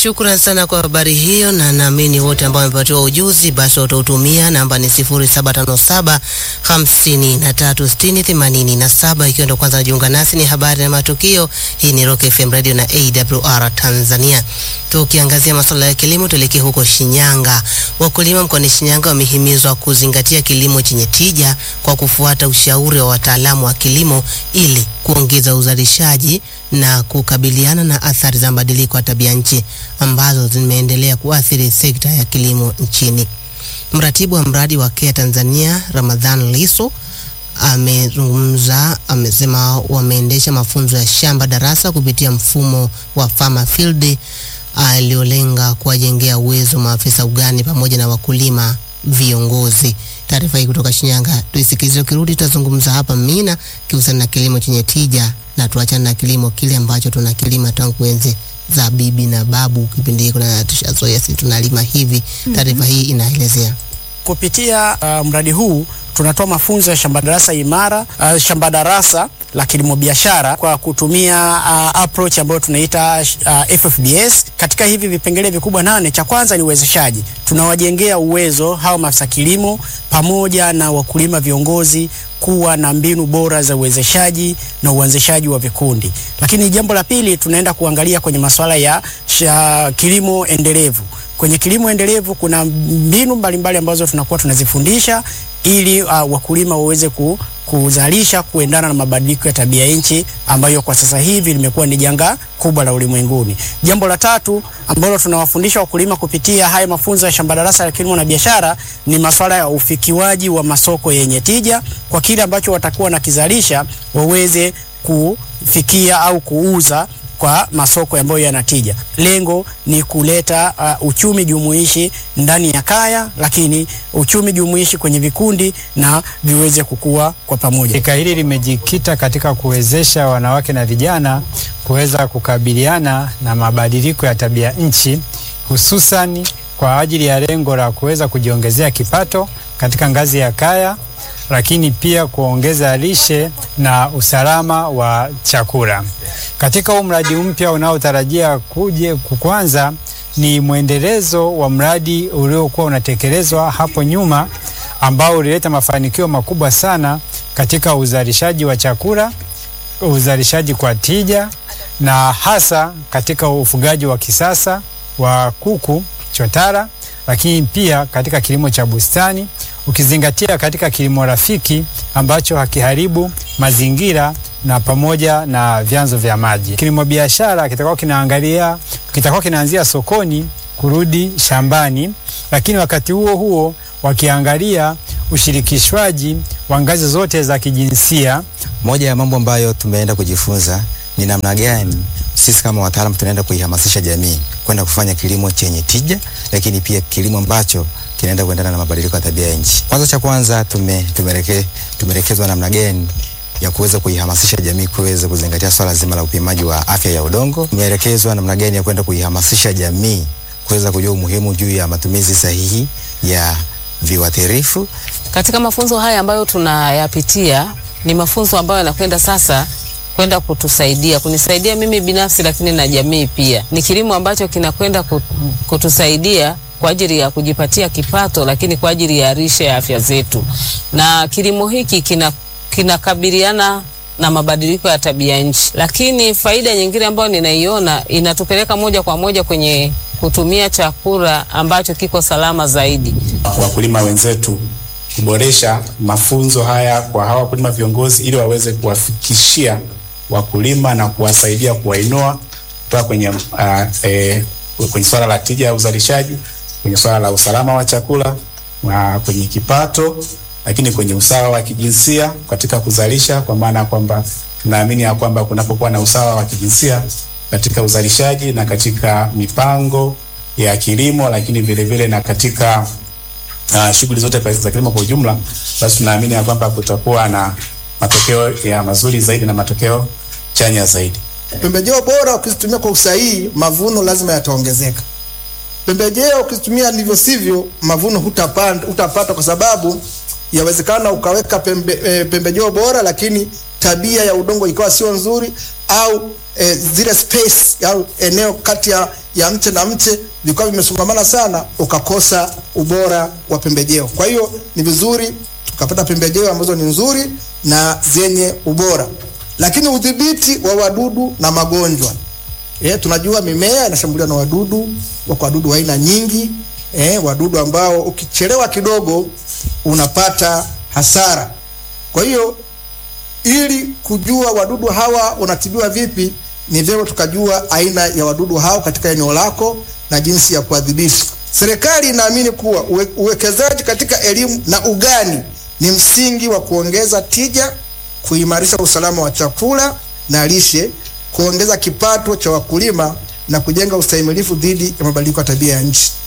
Shukran sana kwa habari hiyo, na naamini wote ambao wamepatiwa ujuzi basi watautumia. Namba ni 0757 536087. Ikiwa ndo kwanza najiunga nasi, ni habari na matukio. Hii ni Rock FM Radio na AWR Tanzania. Tukiangazia masuala ya kilimo, tuelekee huko Shinyanga. Wakulima mkoani Shinyanga wamehimizwa kuzingatia kilimo chenye tija kwa kufuata ushauri wa wataalamu wa kilimo ili kuongeza uzalishaji na kukabiliana na athari za mabadiliko ya tabia nchi ambazo zimeendelea kuathiri sekta ya kilimo nchini. Mratibu wa mradi wa KEA Tanzania Ramadhan Liso amezungumza, amesema wameendesha mafunzo ya shamba darasa kupitia mfumo wa Farmer Field aliolenga kuwajengea uwezo maafisa ugani pamoja na wakulima viongozi. Taarifa hii kutoka Shinyanga tuisikilize, ukirudi tutazungumza hapa Mina kihusiana na kilimo chenye tija, na tuachane na kilimo kile ambacho tuna kilima tangu enzi za bibi na babu. Kipindi hiko na tushazoea sisi tunalima hivi. Taarifa hii inaelezea Kupitia uh, mradi huu tunatoa mafunzo ya shamba darasa imara, uh, shamba darasa la kilimo biashara kwa kutumia uh, approach ambayo tunaita uh, FFBS. Katika hivi vipengele vikubwa nane, cha kwanza ni uwezeshaji. Tunawajengea uwezo hawa maafisa kilimo pamoja na wakulima viongozi kuwa na mbinu bora za uwezeshaji na uanzishaji wa vikundi. Lakini jambo la pili, tunaenda kuangalia kwenye masuala ya sha, kilimo endelevu. Kwenye kilimo endelevu kuna mbinu mbalimbali ambazo tunakuwa tunazifundisha ili uh, wakulima waweze ku, kuzalisha kuendana na mabadiliko ya tabia nchi ambayo kwa sasa hivi limekuwa ni janga kubwa la ulimwenguni. Jambo la tatu ambalo tunawafundisha wakulima kupitia haya mafunzo ya shamba darasa la kilimo na biashara ni masuala ya ufikiwaji wa masoko yenye tija kwa kile ambacho watakuwa nakizalisha waweze kufikia au kuuza kwa masoko ambayo yanatija. Lengo ni kuleta uh, uchumi jumuishi ndani ya kaya, lakini uchumi jumuishi kwenye vikundi na viweze kukua kwa pamoja. Shirika hili limejikita katika kuwezesha wanawake na vijana kuweza kukabiliana na mabadiliko ya tabia nchi, hususan kwa ajili ya lengo la kuweza kujiongezea kipato katika ngazi ya kaya lakini pia kuongeza lishe na usalama wa chakula. Katika huu mradi mpya unaotarajia kuje kukwanza ni mwendelezo wa mradi uliokuwa unatekelezwa hapo nyuma ambao ulileta mafanikio makubwa sana katika uzalishaji wa chakula, uzalishaji kwa tija na hasa katika ufugaji wa kisasa wa kuku chotara, lakini pia katika kilimo cha bustani ukizingatia katika kilimo rafiki ambacho hakiharibu mazingira na pamoja na vyanzo vya maji. Kilimo biashara kitakuwa kinaangalia, kitakuwa kinaanzia sokoni kurudi shambani, lakini wakati huo huo wakiangalia ushirikishwaji wa ngazi zote za kijinsia. Moja ya mambo ambayo tumeenda kujifunza ni namna gani sisi kama wataalamu tunaenda kuihamasisha jamii kwenda kufanya kilimo chenye tija, lakini pia kilimo ambacho kinaenda kuendana na mabadiliko ya tabia ya nchi. Kwanza cha kwanza tume, tumereke, tumerekezwa namna gani ya kuweza kuihamasisha jamii kuweza kuzingatia swala zima la upimaji wa afya ya udongo. Tumeelekezwa namna gani ya kwenda kuihamasisha jamii kuweza kujua umuhimu juu ya matumizi sahihi ya viuatilifu. Katika mafunzo haya ambayo tunayapitia ni mafunzo ambayo yanakwenda sasa kwenda kutusaidia kunisaidia mimi binafsi, lakini na jamii pia. Ni kilimo ambacho kinakwenda kutusaidia kwa ajili ya kujipatia kipato, lakini kwa ajili ya lishe ya afya zetu. Na kilimo hiki kina kinakabiliana na mabadiliko ya tabia nchi, lakini faida nyingine ambayo ninaiona inatupeleka moja kwa moja kwenye kutumia chakula ambacho kiko salama zaidi. Wakulima wenzetu kuboresha mafunzo haya kwa hawa wakulima viongozi, ili waweze kuwafikishia wakulima na kuwasaidia kuwainua kutoka kwenye, uh, eh, kwenye swala la tija ya uzalishaji kwenye swala la usalama wa chakula na kwenye kipato, lakini kwenye usawa wa kijinsia katika kuzalisha, kwa maana ya kwamba tunaamini ya kwamba kunapokuwa na usawa wa kijinsia katika uzalishaji na katika mipango ya kilimo, lakini vile vile na katika uh, shughuli zote za kilimo kwa ujumla, basi tunaamini ya kwamba kutakuwa na matokeo ya mazuri zaidi na matokeo chanya zaidi. Pembejeo bora ukizitumia kwa usahihi, mavuno lazima yataongezeka. Pembejeo ukizitumia ndivyo sivyo, mavuno hutapata, hutapata kwa sababu yawezekana ukaweka pembe, e, pembejeo bora lakini tabia ya udongo ikawa sio nzuri au e, zile space au eneo kati ya, ya mche na mche vikawa vimesongamana sana, ukakosa ubora wa pembejeo. Kwa hiyo ni vizuri tukapata pembejeo ambazo ni nzuri na zenye ubora, lakini udhibiti wa wadudu na magonjwa Eh, tunajua mimea inashambuliwa na wadudu, wako wadudu wa aina nyingi eh, wadudu ambao ukichelewa kidogo unapata hasara. Kwa hiyo ili kujua wadudu hawa wanatibiwa vipi, ni vyema tukajua aina ya wadudu hao katika eneo lako na jinsi ya kuadhibiti. Serikali inaamini kuwa uwe, uwekezaji katika elimu na ugani ni msingi wa kuongeza tija, kuimarisha usalama wa chakula na lishe, kuongeza kipato cha wakulima na kujenga ustahimilifu dhidi ya mabadiliko ya tabia ya nchi.